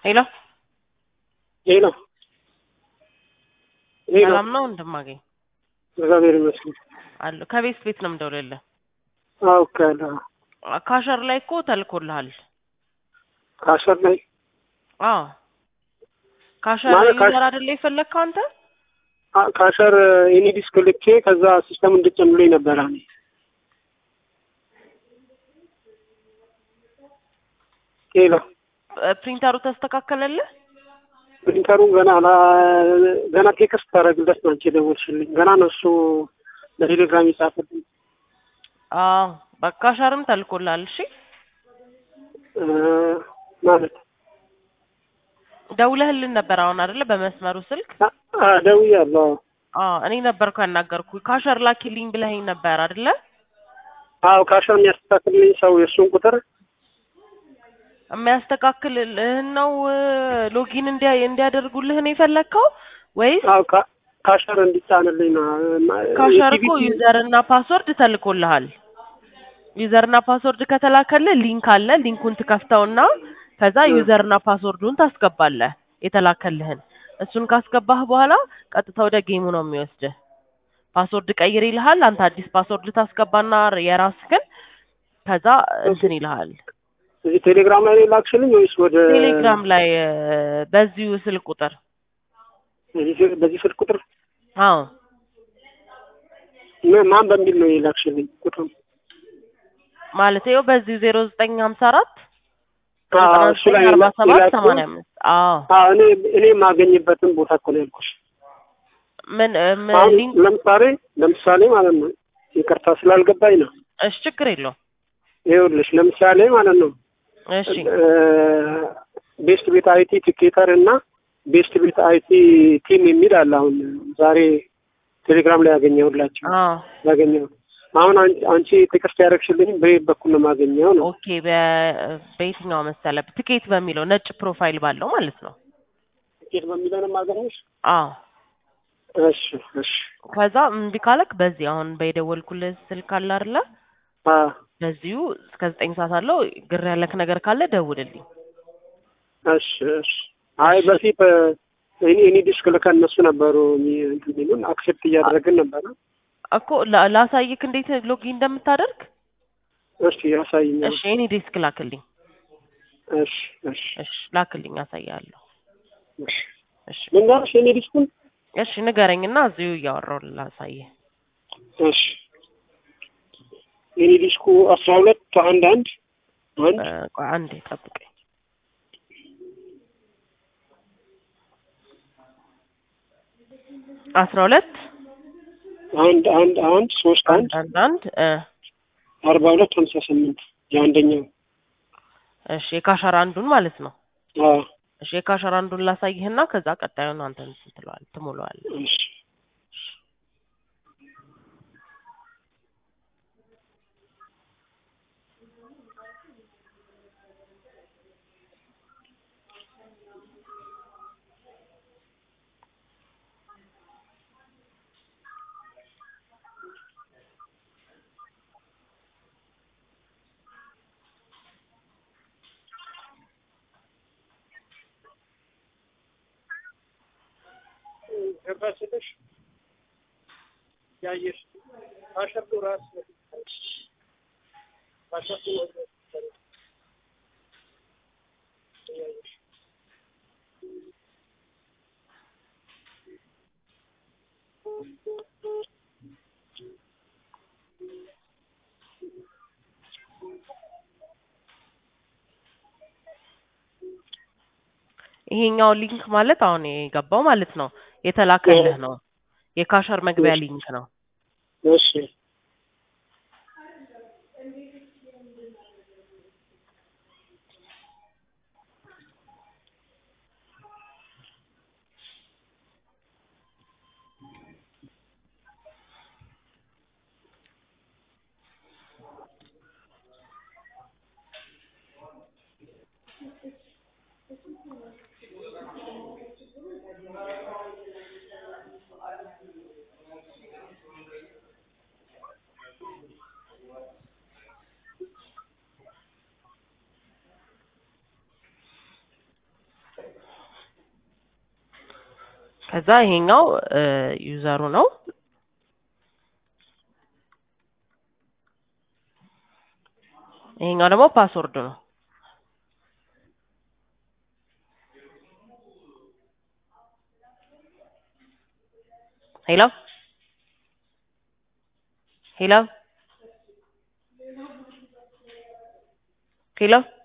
ሄሎ ሄሎ ሄሎ ሰላም ነው እንደማገኝ እግዚአብሔር ይመስገን። አለ ከቤት ቤት ነው የምደውልልህ። አውቃለሁ። ካሸር ላይ እኮ ተልኮልሃል። ካሸር ላይ አዎ ካሸር ማለት ካሽ- ዩዘር አይደለ የፈለግከው አንተ? አ- ካሸር እኔ ዲስክ ልኬ ከዛ ሲስተም እንድጨምሩኝ ነበረ። እኔ ሄሎ ፕሪንተሩ ተስተካከለልህ? ፕሪንተሩ ገና አላ- ገና ቴክስት ታደርግለት ነው አንቺ የደወልሽልኝ። ገና ነው እሱ በቴሌግራም የጻፈልኝ። አዎ በቃ ካሸርም ተልኮልሃል። እሺ እ፣ ማለት ደውለህልን ነበር አሁን አይደለ? በመስመሩ ስልክ አ- አ፣ ደውያለሁ። አዎ እኔ ነበርኩ ያናገርኩ። ካሸር ላኪልኝ ብለኸኝ ነበር አይደለ? አዎ ካሸር የሚያስተካክልልኝ ሰው የእሱን ቁጥር የሚያስተካክልልህን ነው ሎጊን እንዲያ እንዲያደርጉልህ ነው የፈለግከው ወይስ አዎ ካ- ካሸር እንዲጫንልኝ ነው። ማ- ካሸር እኮ የቲቪ ዩዘር እና ፓስወርድ ተልኮልሃል። ዩዘር እና ፓስወርድ ከተላከልህ ሊንክ አለ። ሊንኩን ትከፍተውና ከዛ እ። ዩዘር እና ፓስወርዱን ታስገባለህ የተላከልህን። እሱን ካስገባህ በኋላ ቀጥታ ወደ ጌሙ ነው የሚወስድህ። ፓስወርድ ቀይር ይልሃል። አንተ አዲስ ፓስወርድ ታስገባና የራስህን ከዛ እንትን ይልሃል። እዚህ ቴሌግራም ላይ ነው የላክሽልኝ ወይስ ወደ ቴሌግራም ላይ እ፣ በዚሁ ስልክ ቁጥር በዚህ ስል- በዚህ ስልክ ቁጥር አዎ ምን- ማን በሚል ነው የላክሽልኝ ቁጥሩ? ማለት ይኸው በዚሁ ዜሮ ዘጠኝ ሀምሳ አራት አዎ፣ ዘጠና እሱ ላይ ዘጠኝ አርባ ሰባት የላኩት- ሰማንያ አምስት አዎ አዎ እኔ እኔ የማገኝበትን ቦታ እኮ ነው ያልኩሽ። ምን እ፣ ምን አሁን ሊንክ ለምሳሌ ለምሳሌ ማለት ነው ይቅርታ ስላልገባኝ ነው። እሺ ችግር የለውም ይኸውልሽ ለምሳሌ ማለት ነው እሺ እ፣ ቤስት ቤት አይቲ ቲኬተር እና ቤስት ቤት አይቲ ቲም የሚል አለ። አሁን ዛሬ ቴሌግራም ላይ ያገኘሁላቸው አዎ ያገኘሁ አሁን አን- አንቺ ቴክስት ያደረግሽልኝ በየት በኩል ነው የማገኘው ነው? ኦኬ በ- በየትኛው መሰለ ትኬት በሚለው ነጭ ፕሮፋይል ባለው ማለት ነው ቲኬት በሚለው ነው የማገኘሽ? አዎ እሺ እሺ ከዛ እምቢ ካለክ በዚህ አሁን በየደወልኩልህ ስልክ አለ አይደለ አ በዚሁ እስከ ዘጠኝ ሰዓት አለው ግር ያለክ ነገር ካለ ደውልልኝ እሺ እሺ አይ በፊት እ፣ እኔ እኔ ዲስክ ልከን እነሱ ነበሩ የሚ- እንትን የሚሉን አክሴፕት እያደረግን ነበረ። እኮ ላ- ላሳይክ እንዴት ሎጊን እንደምታደርግ እሺ ያሳይኛል። እሺ እኔ ዴስክ ላክልኝ እሺ እሺ እሺ ላክልኝ አሳያለሁ እሺ እሺ ልንገርሽ የኔ ዲስኩን እሺ ንገረኝና እዚሁ እያወራሁ ላሳይህ እሺ የኔ ዲስኩ አስራ ሁለት አንድ አንድ አንድ እ፣ ቆይ አንዴ ጠብቀኝ አስራ ሁለት አንድ አንድ አንድ ሶስት አንድ አንድ አንድ እ አርባ ሁለት ሀምሳ ስምንት የአንደኛው እሺ የካሸር አንዱን ማለት ነው አዎ እሺ የካሸር አንዱን ላሳይህና ከዛ ቀጣዩን አንተ እንትን ትለዋለህ ትሞላዋለህ እሺ ገባችልሽ ያየሽ አሸርቱ ራስ አሸርቱ ያየሽ ይሄኛው ሊንክ ማለት አሁን የገባው ማለት ነው የተላከልህ ነው የካሸር መግቢያ ሊንክ ነው እሺ ከዛ ይሄኛው ዩዘሩ ነው። ይሄኛው ደግሞ ፓስወርድ ነው። ሄሎ ሄሎ ሄሎ